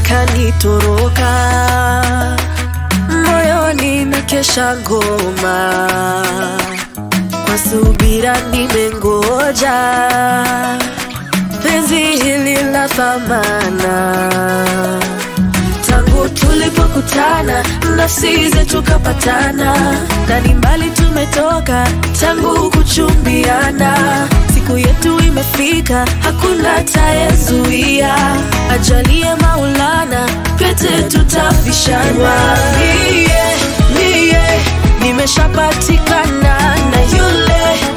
kanitoroka moyoni na kesha ngoma kwa subira nimengoja penzi hili la thamana tangu tulipokutana nafsi zetu kapatana ndani mbali tumetoka tangu kuchumbiana siku yetu imefika hakuna tayezuia ajalie maulana pete tutavishana mie mie nimeshapatikana na yule